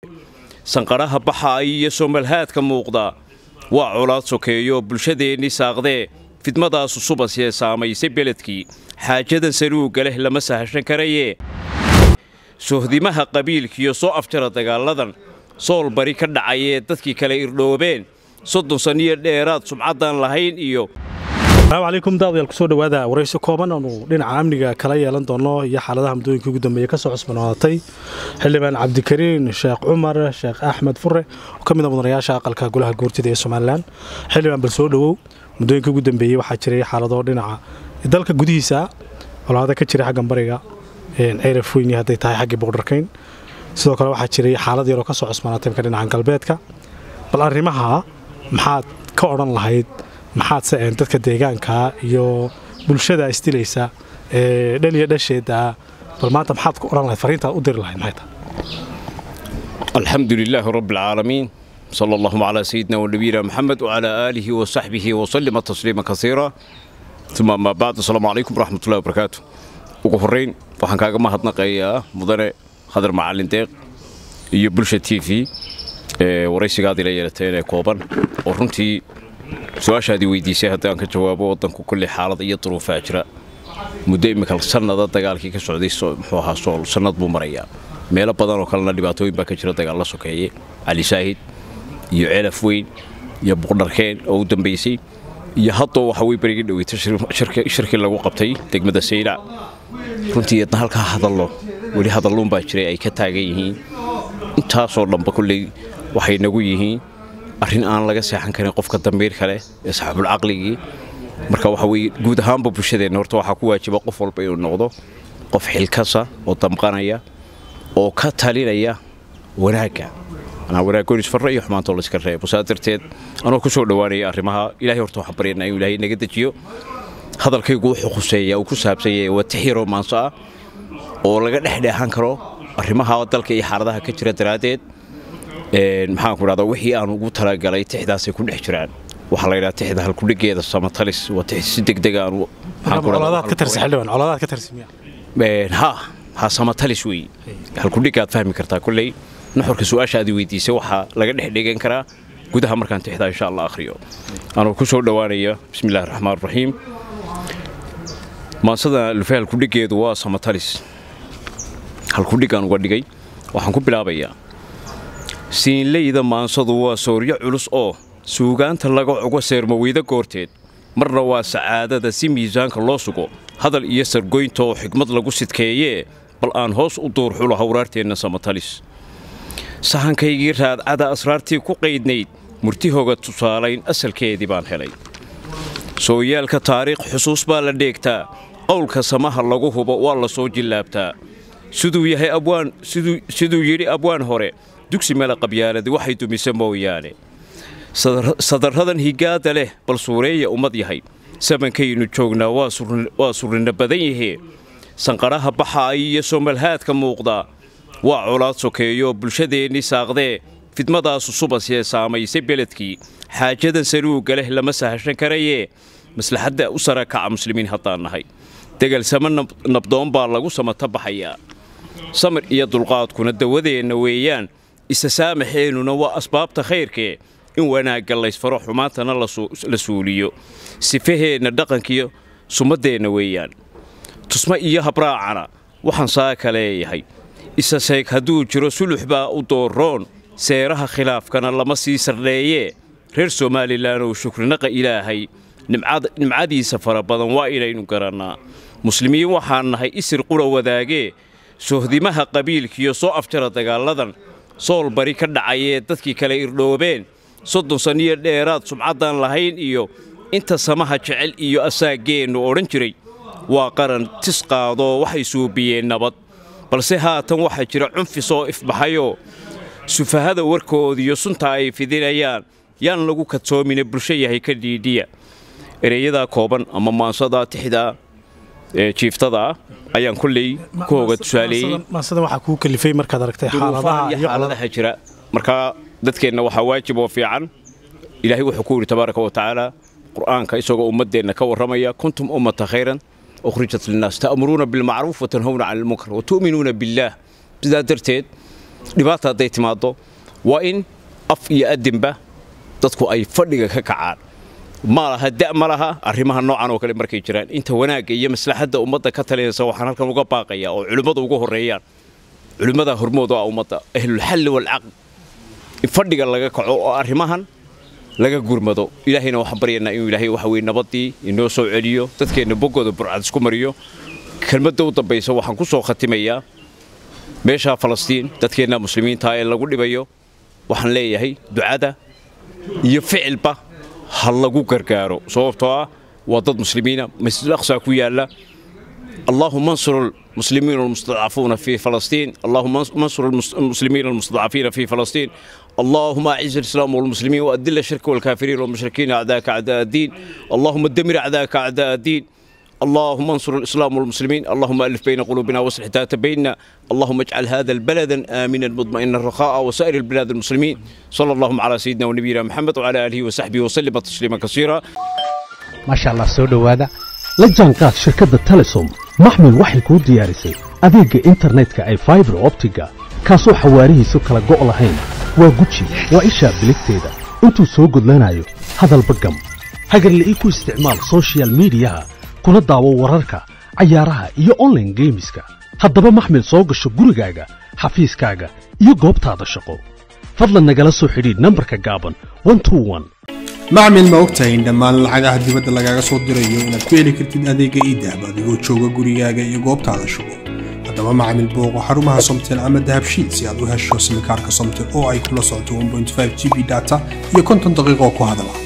sanqadhaha baxaaya iyo somalhaadka muuqda waa colaad sokeeyo bulshadeennii saaqdee fidmadaasu subasee saamaysay beledkii xaajadan saluugga leh lama sahashan karayee sohdimaha qabiilkiiyo soo afjara dagaalladan sool bari ka dhacayee dadkii kale irdhoobeen soddon sanniyo dheeraad sumcaddaan lahayn iyo asalaamu calaykum daadayaal kusoo dhowaada waraysi kooban aanu dhinaca amniga kala yeelan doono iyo xaaladaha muddooyinkii ugu dambeeyey ka soo cusbanaadatay xildhibaan cabdikariin sheekh cumar sheekh axmed fure oo ka mid a mudanayaasha aqalka golaha gourtida ee somalilan xildhibaan bal soo dhowow muddooyinkii ugu dambeeyey waxaa jiray xaalado dhinaca dalka gudihiisa colaado ka jira xaggan bariga ceyraf weyni hadday tahay xaggii boqdharkayn sidoo kale waxaa jiray xaalad yaroo ka soo cusbanaatay marka dhinaca galbeedka bal arrimaha maxaad ka odhan lahayd maxaad se dadka deegaanka iyo bulshada isdilaysa ee dhan iyo dhasheeda bal maanta maxaad ku odhan lahayd fariintaad u diri lahayd maxay tahay alxamdu lilaahi rabbi alcaalamiin sala allahuma calaa sayidina wanabiyina maxamed wacalaa aalihi wa saxbihi wasalima tasliima kasiira uma amaa bacd asalaamu calaykum waraxmatullahi wabarakaatu ugu horrayn waxaan kaaga mahadnaqayaa mudane hadar macallin deeq iyo bulsha t v ee waraysigaad ila yeelateen ee kooban oo runtii su-aashaadii weydiisay haddii aan ka jawaabo waddanku kolley xaalad iyo duruufaa jira muddo immika sannada dagaalkii ka socday muxuu ahaa sool sannad buu marayaa meelo badan oo kalena dhibaatooyin baa ka jira dagaal la sokeeye cali saahid iyo ceelaf weyn iyo buqdharkeen oo u dambaysay iyo haddoo waxa way berigii dhaweyta shirkii lagu qabtay degmada saylac runtii idna halkaa hadallo weli hadalluun baa jiray ay ka taagan yihiin intaasoo dhanba kolley waxay nagu yihiin arrin aan laga seexan karin qofka dambiir kale ee saxaabulcaqligii marka waxa weye guud ahaanba bulshadeenna horta waxaa ku waajiba qof walba inuu noqdo qof xilkasa oo damqanaya oo ka talinaya wanaagga anaa wanaaggonis farra iyo xumaantoo layska reebo saa darteed anoo ku soo dhowaanaya arrimaha ilahay horta waxaan baryaynaa inuu ilaahay naga dejiyo hadalkaygu wuxuu khuseeya uu ku saabsan yahay waa tixyaroo maanso ah oo laga dhexdheexan karo arrimaha dalka iyo xaaladaha ka jira daraaddeed maxaanku dhahdaa wixii aan ugu talagalay tixdaasay ku dhex jiraan waxaa la yidhaha tixda halkudhigeeda samatalis waa tix si degdega ha ha samatalis wey halkudhigaad fahmi kartaa kolley nuxurka su-aasha aad weydiisay waxaa laga dhex dhegan karaa gudaha markaan tixdaa insha allah akhriyo anuu ku soo dhowaanaya bismi illahi raxmaan raxiim maansada lufe halkudhigeedu waa samatalis halkudhigaan uga dhigay waxaan ku bilaabayaa siinleyda maansadu waa sooryo culus oo suugaanta laga cugo seermaweyda goorteed marna waa sacaadada si miisaanka loo sugo hadal iyo sargoynta oo xigmad lagu sidkeeyee bal aan hoos u duurxulo hawraarteenna samatalis sahankaygii raadcada asraartii ku qaydnayd murtihooga tusaalayn asalkeedii baan helay sooyaalka taariikh xusuus baa la dheegtaa qowlka samaha lagu hubo waa la soo jillaabtaa siduu yahay abwaan siduu yidhi abwaan hore dugsi mela qabyaaladi waxay dumise mooyaane sadarradan higaadda leh bal suureeya ummad yahay samankaynu joognaa waa surrinna badan yahee sanqadhaha baxaaya iyo somalhaadka muuqda waa colaad sokeeyo bulshadeennii saaqdee fidmadaasu subasee saamaysay beledkii xaajadan saluugga leh lama sahashan karayee maslaxadda u sara kaca muslimiin haddaan nahay degalsamo nabdoon baa lagu samata baxayaa samir iyo dulqaadkuna dawadeenna weeyaan isa saamaxeennuna waa asbaabta khayrkee in wanaagga laysfaro xumaantana la suuliyo sifaheenna dhaqankiyo sumaddeenna weeyaan tusma iyo habraacana waxaan saaka leeyahay isa seeg hadduu jiro sulux baa u dooroon seeraha khilaafkana lama sii sardheeyee reer somalilan oo shukrinaqa ilaahay nimcadiisa fara badan waa inaynu garannaa muslimiin waxaan nahay isir qura wadaagee sohdimaha qabiilkiiyo soo afjara dagaalladan sool bari ka dhacayee dadkii kale irdhoobeen soddon sanniyo dheeraad sumcaddaan lahayn iyo inta samaha jecel iyo asaaggeennu odhan jiray waa qaran tis qaadoo waxay suubiyeen nabad balse haatan waxaa jira cunfi soo ifbaxayoo sufahada warkoodiyo sunta ay fidinayaan yaan lagu kadsoomine bulsho yahay ka dhiidhiya ereyadaa kooban ama maansadaa tixdaa ee jiiftada ah ayaan kolley ku hoga tusaaleeyey maansada waxaa kuu kalifay markaad aragtay xaaladaha iyo xaaladaha jira markaa dadkeenna waxaa waajib oo fiican ilaahay wuxuu ku yidhi tabaaraka wa tacaala qur'aanka isagoo ummaddeenna ka warramaya kuntum ummata khayran ukhrijat linnaas ta'muruuna bilmacruuf watanhawna cani almunkar watu'minuuna billaah sidaa darteed dhibaata hadday timaaddo waa in af iyo adinba dadku ay fadhiga ka kacaan ma laha da ma laha arrimaha noocan oo kale markay jiraan inta wanaagga iyo maslaxadda ummadda ka talinaysa waxaan halkan uga baaqaya oo culimmadu uga horreeyaan culimmada hormood oo ah ummadda ahlulxalli walcaqd in fadhiga laga kaco oo arrimahan laga gurmado ilaahayna waxaan baryaynaa inuu ilaahay waxa weye nabaddii inoo soo celiyo dadkeenna boggooda burcad isku mariyo kelmadda u dambaysa waxaan ku soo khatimayaa meeshaa falastiin dadkeenna muslimiinta ee lagu dhibayo waxaan leeyahay ducada iyo ficilba ha lagu gargaaro sababtoo ah waa dad muslimiina masjid aqsa ku yaalla اللهم انصر المسلمين المستضعفون في فلسطين اللهم انصر المسلمين المستضعفين في فلسطين اللهم اعز الاسلام والمسلمين واذل الشرك والكافرين والمشركين اعداءك اعداء الدين اللهم دمر اعداءك اعداء الدين اللهم انصر الاسلام والمسلمين اللهم الف بين قلوبنا واصلح ذات بيننا اللهم اجعل هذا البلد امنا مطمئنا رخاء وسائر البلاد المسلمين صلى الله على سيدنا ونبينا محمد وعلى اله وصحبه وسلم تسليما كثيرا ما شاء الله سو دhowaada la jaanqaad shirkadda telesom maxmil waxay kuu diyaarisay adeegga internetka ay faibar optiga kaasoo xawaarihiisu kala go' lahayn waa guji waa ishaa biligteeda intuu soo gudlanayo hadalba gam hagarla'ii ku isticmaal sochial midiyaha kuna daawo wararka cayaaraha iyo onlaine geemiska haddaba maxmil soo gasho gurigaaga xafiiskaaga iyo goobtaada shaqo fadlan nagala soo xidhiidh nambarka gaaban macmil ma ogtahay in dhammaan lacagaha dibadda lagaaga soo dirayo inaad ku heli kartid adeegga iidahab adigoo jooga gurigaaga iyo goobtaada shugo haddaba macmil booqo xarumaha somtel ama dahabshiid si aad u hesho simikaarka somtel oo ay kula socoto g b data iyo konton daqiiqoo ku hadala